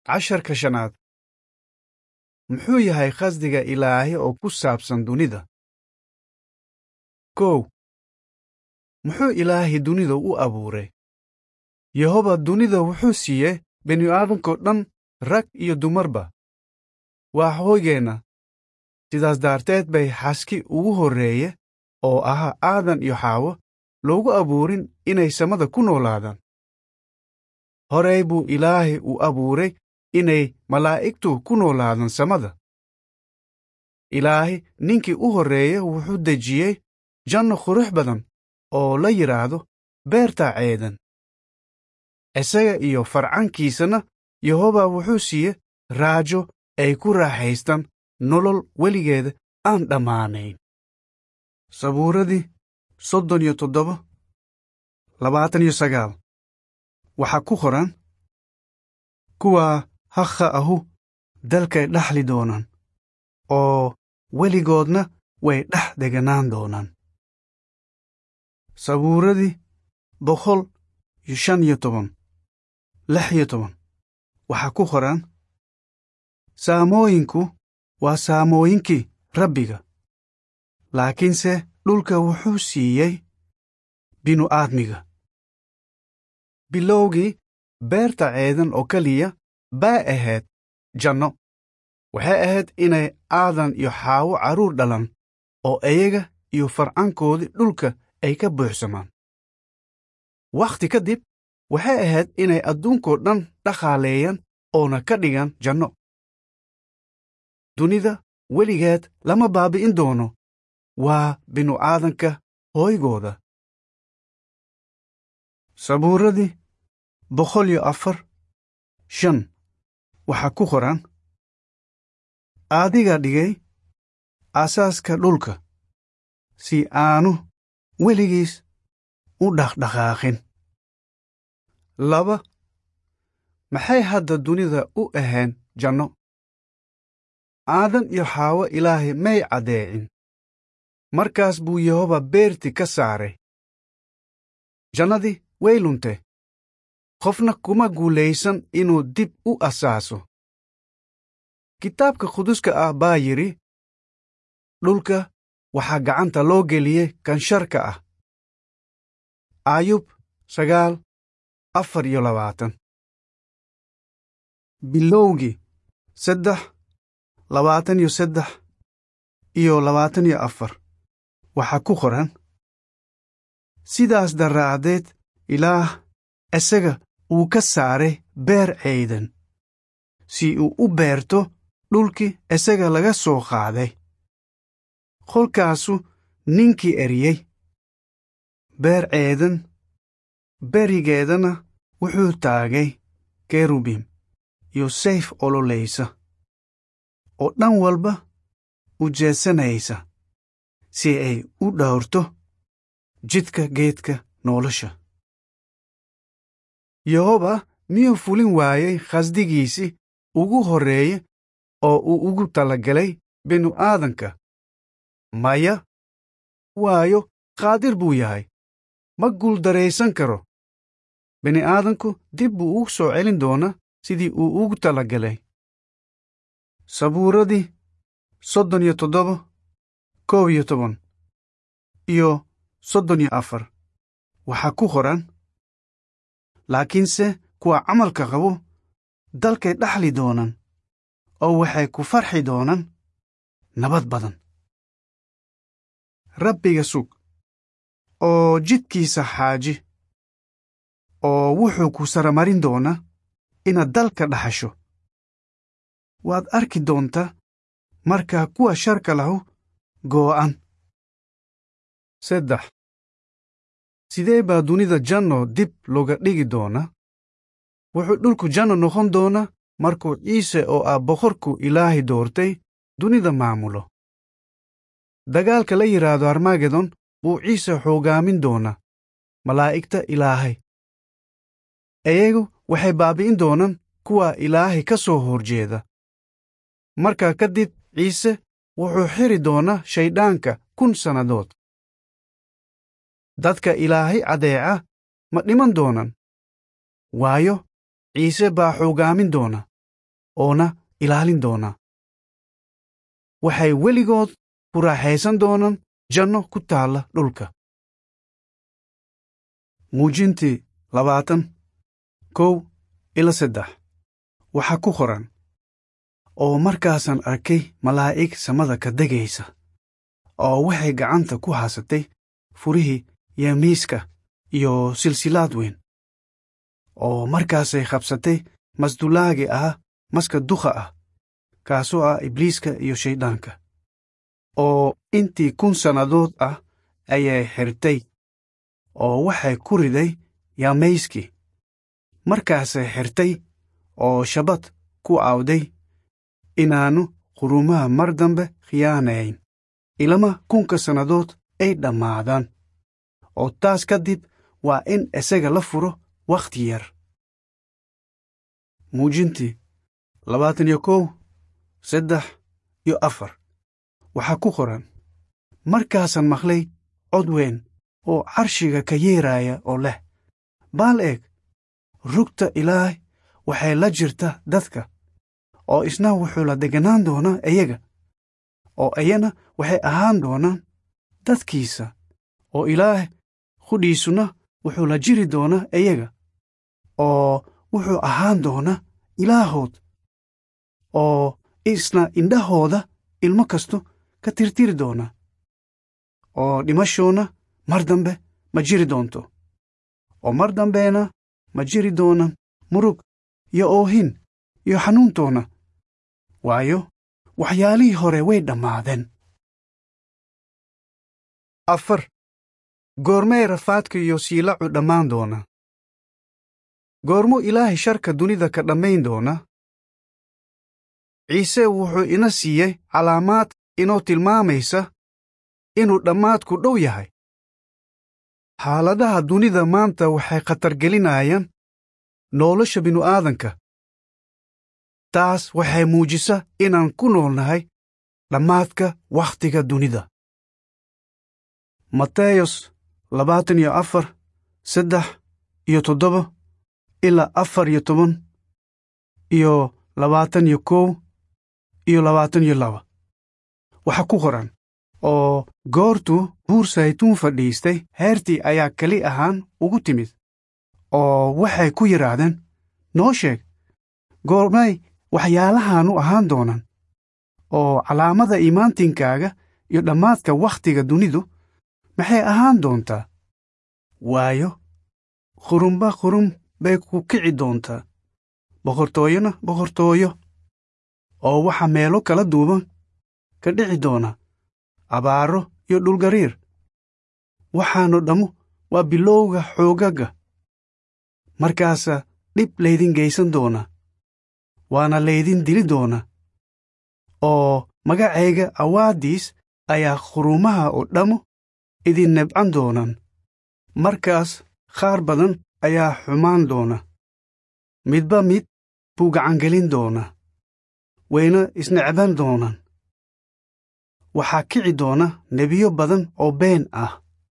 casharka shanaad muxuu yahay khasdiga ilaahay oo ku saabsan dunida kow muxuu ilaahay dunida u abuuray yehoba dunida wuxuu siiyey bini'aadankoo dhan rag iyo dumarba waa hooygeenna sidaas daarteed bay xaski ugu horreeye oo ahaa aadan iyo xaawo loogu abuurin inay samada ku noolaadaan horey buu ilaahay u abuuray inay malaa'igtu ku noolaadaan samada ilaahay ninkii u horreeye wuxuu dejiyey janno qurux badan oo la yidhaahdo beerta ceedan isaga iyo farcankiisana yehoba wuxuu siiye raajo ay ku raaxaystaan nolol weligeeda aan dhammaanayn sabuuradii soddon iyo toddoba labaatan iyo sagaal waxaa ku qoran kuwaa hakha ahu dalkay dhaxli doonaan oo weligoodna way dhex deganaan doonaan sabuuradii boqol iyo shan iyo toban lix iyo toban waxaa ku qoran saamooyinku waa saamooyinkii rabbiga laakiinse dhulka wuxuu siiyey binu-aadmiga bilowgii beerta ceedan oo keliya baa ahayd janno waxay ahayd inay aadan iyo xaawo carruur dhalan oo iyaga iyo farcankoodii dhulka ay ka buuxsamaan wakhti ka dib waxay ahayd inay adduunkoo dhan dhaqaaleeyaan oona ka dhigaan janno dunida weligeed lama baabi'in doono waa binu-aadanka hooygooda sabuuradii boqol iyo afar shan waxaa ku qoran adiga dhigay aasaaska dhulka si aanu weligiis u dhaqdhaqaaqin laba maxay hadda dunida u ahayn janno aadan iyo xaawo ilaahay may caddeecin markaas buu yehoba beerti ka saaray jannadii way lunte qofna kuma guulaysan inuu dib u asaaso kitaabka quduska ah baa yidhi dhulka waxaa gacanta loo geliyey kan sharka ah ayub sagaal afar iyo labaatan bilowgii saddex labaatan iyo saddex iyo labaatan iyo afar waxaa ku qoran sidaas daraaddeed ilaah isaga uu ka saaray beer ceydan si uu u beerto dhulkii isaga laga soo qaaday kolkaasu ninkii eriyey beer ceedan berigeedana wuxuu taagay kerubim iyo sayf ololaysa oo dhan walba u jeesanaysa si ay u dhowrto jidka geedka nolosha yehoba miyuu fulin waayey khasdigiisii ugu horreeye oo uu ugu talagalay binu-aadanka maya waayo qaadir buu yahay ma guuldaraysan karo bini'aadanku dib buu ugu soo celin doonaa sidii uu ugu talagalay sabuuradii soddon iyo toddoba kow iyo toban iyo soddon iyo afar waxaa ku qoran laakiinse kuwa camalka qabo dalkay dhaxli doonaan oo waxay ku farxi doonaan nabad badan rabbiga sug oo jidkiisa xaaji oo wuxuu ku saramarin doonaa inaad dalka dhaxasho waad arki doontaa markaa kuwa sharka lahu goo'an saddex sidee baa dunida janno dib looga dhigi doonaa wuxuu dhulku janno noqon doonaa markuu ciise oo ah boqorku ilaahay doortay dunida maamulo dagaalka la yidhaahdo armagedon buu ciise xoogaamin doonaa malaa'igta ilaahay iyagu waxay baabi'in doonaan kuwa ilaahay ka soo horjeeda markaa kadib ciise wuxuu xiri doonaa shayddaanka kun sannadood dadka ilaahay caddeeca ma dhiman doonaan waayo ciise baa xoogaamin doona oona ilaalin doonaa waxay weligood ku raaxaysan doonaan janno ku taalla dhulka muujintii labaatan kow ila saddex waxaa ku qoran oo markaasaan arkay malaa'ig samada ka degaysa oo waxay gacanta ku haasatay furihii yamiiska iyo silsilaad weyn oo markaasay qabsatay masdulaagi ah maska dukha ah kaasoo ah ibliiska iyo shayddaanka oo intii kun sannadood ah ayay xirtay oo waxay ku riday yamayskii markaasay xirtay oo shabad ku awday inaannu qurumaha mar dambe khiyaanayn ilama kunka sannadood ay dhammaadaan oo taas ka dib waa in isaga la furo wakhti yar muujintii labaatan iyo kow saddex iyo afar waxaa ku qoran markaasaan maqlay cod weyn oo carshiga ka yeeraya oo leh baal eeg rugta ilaahay waxay la jirta dadka oo isna wuxuu la deganaan doonaa iyaga oo iyana waxay ahaan doonaan dadkiisa oo ilaahay qudhiisuna wuxuu la jiri doonaa iyaga oo wuxuu ahaan doonaa ilaahood oo isna indhahooda ilmo kasto ka tirtiri doona oo dhimashoona mar dambe ma jiri doonto oo mar dambeena ma jiri doonaan murug iyo oohin iyo xanuuntoona waayo waxyaalihii hore way dhammaadeen afar goormay rafaadka iyo siilacu dhammaan doona goormuu ilaahay sharka dunida ka dhammayn doona ciise wuxuu ina siiyey calaamaad inoo tilmaamaysa inuu dhammaadku dhow yahay xaaladaha dunida maanta waxay khatargelinayaan nolosha binu-aadanka taas waxay muujisa inaan ku noolnahay dhammaadka wakhtiga dunida mateyos labaatan iyo afar saddex iyo toddoba ilaa afar iyo toban iyo labaatan iyo kow iyo labaatan iyo laba waxaa ku qoran oo goortuu buur saytuun fadhiistay heertii ayaa keli ahaan ugu timid oo waxay ku yidhaahdeen noo sheeg goormay waxyaalahaanu ahaan doonaan oo calaamada iimaantinkaaga iyo dhammaadka wakhtiga dunidu maxay ahaan doontaa waayo qurumba qurum bay ku kici doontaa boqortooyona boqortooyo oo waxa meelo kala duuban ka dhici doona abaaro iyo dhulgariir waxaanu dhammu waa bilowga xoogagga markaasa dhib laydin geysan doona waana laydin dili doona oo magacayga awaadiis ayaa qurumaha oo dhammu idin nebcan doonaan markaas qaar badan ayaa xumaan doona midba mid buu gacangelin doonaa wayna isnecban doonaan waxaa kici doona nebiyo badan oo been ah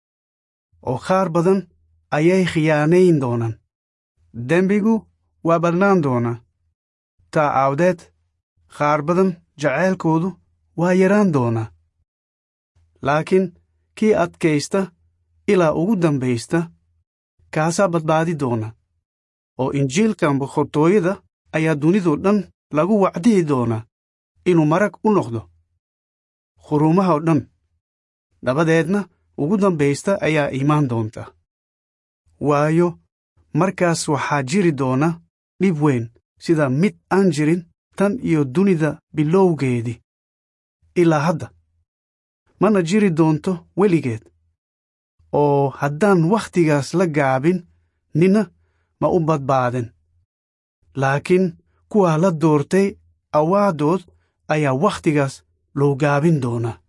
oo qaar badan ayay khiyaanayn doonaan dembigu waa badnaan doonaa taa aawdeed qaar badan jacaylkoodu waa yaraan doonaa laakiin kii adkaysta ilaa ugu dambaysta kaasaa badbaadi doona oo injiilkan boqortooyada ayaa dunidoo dhan lagu wacdihi doonaa inuu marag u noqdo qurumaha oo dhan dabadeedna ugu dambaysta ayaa imaan doonta waayo markaas waxaa jiri doona dhib weyn sida mid aan jirin tan iyo dunida bilowgeedii ilaa hadda mana jiri doonto weligeed oo haddaan wakhtigaas la gaabin nina ma u badbaadin laakiin kuwaa la doortay awaadood ayaa wakhtigaas loo gaabin doonaa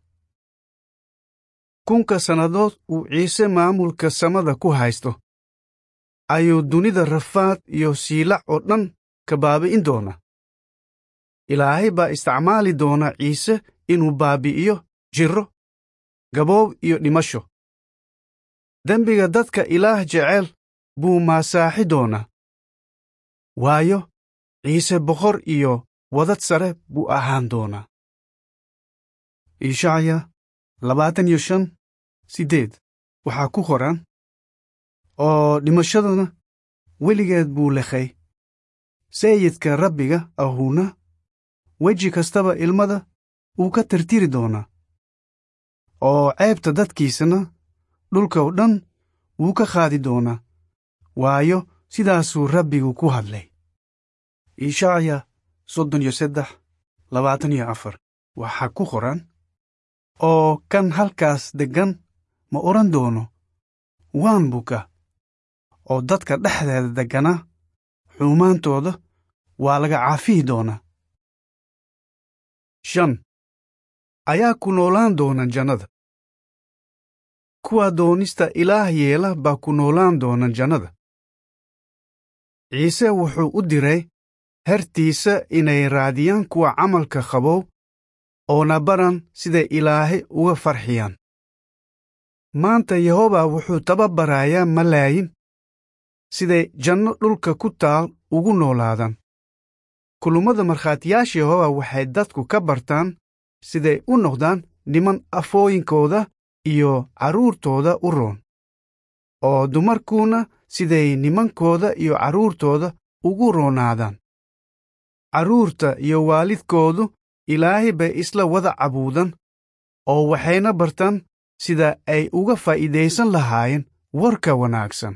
kunka sannadood uu ciise maamulka samada ku haysto ayuu dunida rafaad iyo siilac oo dhan ka baabi'in doonaa ilaahay baa isticmaali doona ciise inuu baabi'iyo jirro gaboob iyo dhimasho dembiga dadka ilaah jecel buu maasaaxi doonaa waayo ciise boqor iyo wadad sare buu ahaan doonaa ishacya labaatan iyo shan siddeed waxaa ku qoran oo dhimashaduna weligeed buu lekhay sayidka rabbiga ahuuna weji kastaba ilmada wuu ka tirtiri doonaa oo ceebta dadkiisana dhulka oo dhan wuu ka qaadi doonaa waayo sidaasuu rabbigu ku hadlay ishacya soddon iyo saddex labaatan iyo afar waxaa ku qoran oo kan halkaas deggan ma odhan doono waan buka oo dadka dhexdeeda degganaa xuumaantooda waa laga caafihi doonaa shan ayaa ku noolaan doona jannada kuwa doonista ilaah yeela baa ku noolaan doona jannada ciise wuxuu u diray hertiisa inay raadiyaan kuwa camalka qabow oona baran siday ilaahay uga farxiyaan maanta yehoba wuxuu tababarayaa malaayin siday janno dhulka ku taal ugu noolaadaan kulummada markhaatiyaasha yehoba waxay dadku ka bartaan siday u noqdaan niman afooyinkooda iyo carruurtooda u roon oo dumarkuuna siday nimankooda iyo carruurtooda ugu roonaadaan carruurta iyo waalidkoodu ilaahay bay isla wada cabuudan oo waxayna bartaan sida ay uga faa'iidaysan lahaayeen warka wanaagsan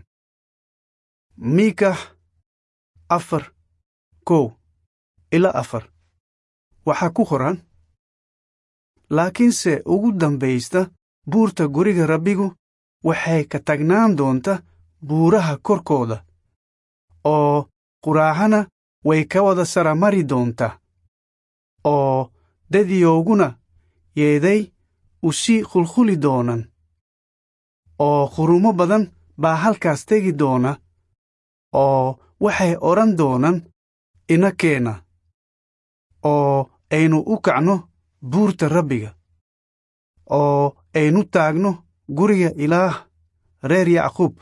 miikax afar kow ilaa afar waxaa ku qoran laakiinse ugu dambaysta buurta guriga rabbigu waxay ka tagnaan doonta buuraha korkooda oo quraacana way ka wada saramari doontaa oo dadyooguna yeeday u sii khulkhuli doonan oo qurumo badan baa halkaas tegi doona oo waxay odhan doonaan ina keena oo aynu u kacno buurta rabbiga oo aynu taagno guriga ilaah reer yacquub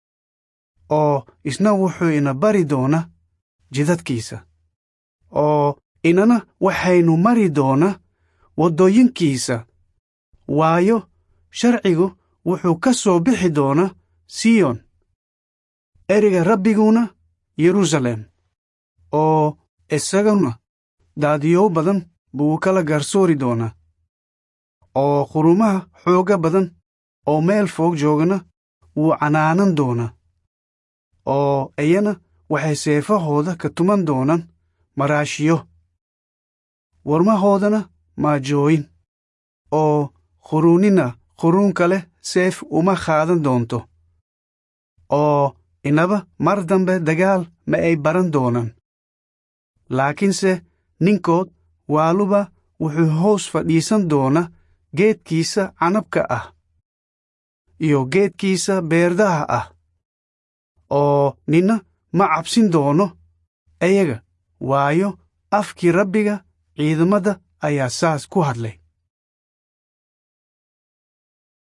oo isna wuxuu ina bari doona jidadkiisa oo inana waxaynu mari doona waddooyinkiisa waayo sharcigu wuxuu ka soo bixi doona siyon ereyga rabbiguna yeruusaalem oo isaguna daadiyow badan buu kala garsoori doonaa oo qurumaha xooga badan oo meel foog joogana wuu canaanan doonaa oo iyana waxay seefahooda ka tuman doonaan maraashiyo warmahoodana maajooyin oo quruunina quruun kale seef uma qaadan doonto oo inaba mar dambe dagaal ma ay baran doonaan laakiinse ninkood waaluba wuxuu hoos fadhiisan doona geedkiisa canabka ah iyo geedkiisa beerdaha ah oo ninna ma cabsin doono iyaga waayo afkii rabbiga ciidamada ayaa saas ku hadlay